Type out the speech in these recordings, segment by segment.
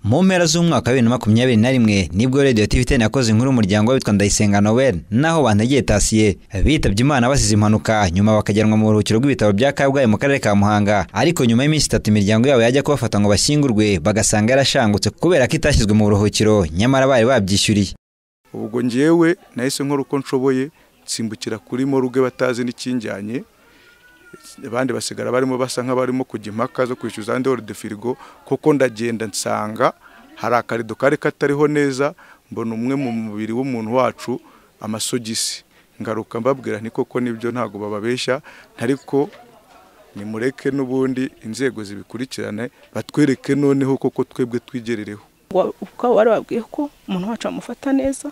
mu mpera z'umwaka wa bibiri na makumyabiri na rimwe nibwo radiyo tivi teni yakoze inkuru y'umuryango w'abitwa ndayisenga noel n'aho bantegeye tasiye bitabye imana basize impanuka nyuma bakajyanwa mu buruhukiro bw'ibitaro bya kabgayi mu karere ka muhanga ariko nyuma y'iminsi itatu imiryango yabo yajya kubafata ngo bashyingurwe bagasanga yarashangutse kubera ko itashyizwe mu buruhukiro nyamara bari babyishyuriye ubwo ngewe nahise nkora uko nshoboye nsimbukira kuri moruge batazi n'ikinjyanye abandi basigara barimo basa nk'abarimo kujya impaka zo kwishyuza andi de firigo kuko ndagenda nsanga hari akarido kari katariho neza mbona umwe mu mubiri w'umuntu wacu amasogisi ngaruka mbabwira ni koko nibyo ntabwo bababeshya ariko nimureke n'ubundi inzego zibikurikirane batwereke noneho koko twebwe twigerereho ukaba warababwiye ko umuntu wacu bamufata neza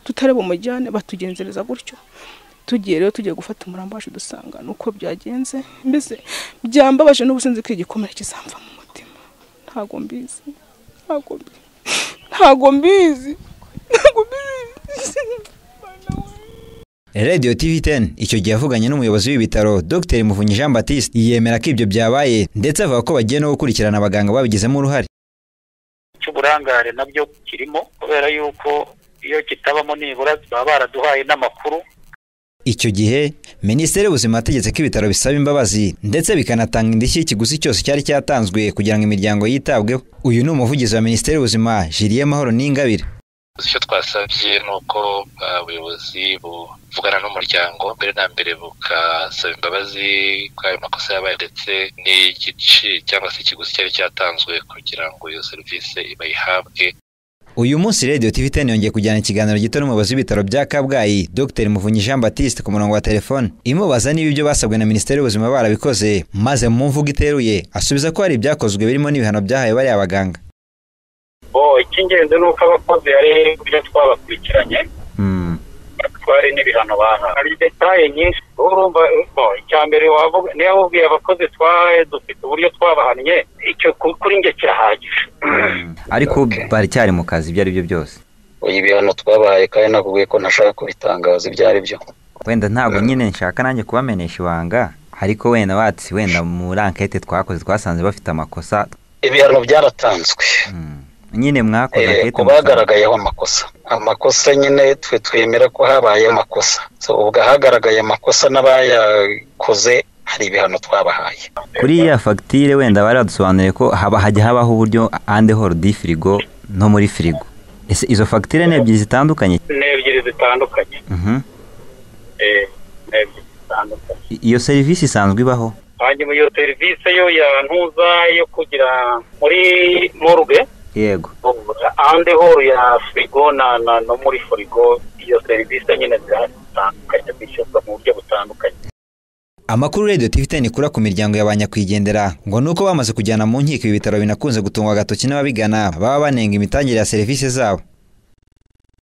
tutari bumujyane batugenzereza gutyo tugiye rero tugiye gufata umurambo wacu dusanga ni uko byagenze mbese byambabaje n'ubusinzi ko igikomere kizamva mu mutima ntabwo mbizi ntabwo mbizi ntabwo mbizi radiyo tivi teni icyo gihe avuganye n'umuyobozi w'ibitaro dr muvunyi jean batiste yemera ko ibyo byabaye ndetse avuga ko bagiye no gukurikirana abaganga babigizemo uruhare cy'uburangare nabyo kirimo kubera yuko iyo kitabamo nibura baba baraduhaye n'amakuru icyo gihe minisiteri y'ubuzima yategetse ko ibitaro bisaba imbabazi ndetse bikanatanga indishyi y'ikiguzi cyose cyari cyatanzwe kugira ngo imiryango yitabweho uyu ni umuvugizi wa minisiteri y'ubuzima jiriye mahoro n'ingabire icyo twasabye ni uko abayobozi buvugana n'umuryango mbere na mbere bukasaba imbabazi kuri ayo makosa yabaye ndetse n'igice cyangwa se ikiguzi cyari cyatanzwe kugira ngo iyo serivisi bayihabwe uyu munsi radiyo tivi teni yongeye kujyana ikiganiro gito n'umuyobozi w'ibitaro bya kabgayi dr muvunyi jean batiste ku murongo wa telefone imubaza niba ibyo basabwe na minisiteri y'ubuzima barabikoze maze mu mvugo iteruye asubiza ko hari ibyakozwe birimo n'ibihano byahaye bariya baganga icy'ingenzi ni uko abakozi hari ibyo twabakurikiranye batware n'ibihano bahawe hari detaye nyinshi urumva icya mbere wavuga niyo wabubwiye abakozi dufite uburyo twabahannye icyo kuri njye kirahagije ariko baracyari mu kazi ibyo ari byo byose ibihano twabahaye kandi nakubwiye ko ntashaka kubitangaza ibyo ari byo wenda ntabwo nyine nshaka nanjye kubamenyesha ibanga ariko wenda watsi wenda muri ankete twakoze twasanze bafite amakosa ibihano byaratanzwe nyine mwakoze ku bagaragayeho amakosa amakosa nyine twe twemera ko habaye amakosa ubwo ahagaragaye amakosa n'abayakoze hari ibihano twabahaye kuri iya fagitire wenda bari badusobanuriye ko haba hajya habaho uburyo ande horudi firigo no muri firigo izo fagitire ni ebyiri zitandukanye ni ebyiri zitandukanye iyo serivisi isanzwe ibaho hanyuma iyo serivisi yo ya ntuza yo kugira muri moruge yego ahandi horo ya firigo no muri firigo iyo serivisi nyine zitandukanye zishyirwa mu buryo butandukanye amakuru radiyo tivi teni ikura ku miryango ya ba nyakwigendera ngo ni uko bamaze kujyana mu nkiko ibi bitaro binakunze gutungwa agatoki n'ababigana baba banenga imitangire ya serivisi zabo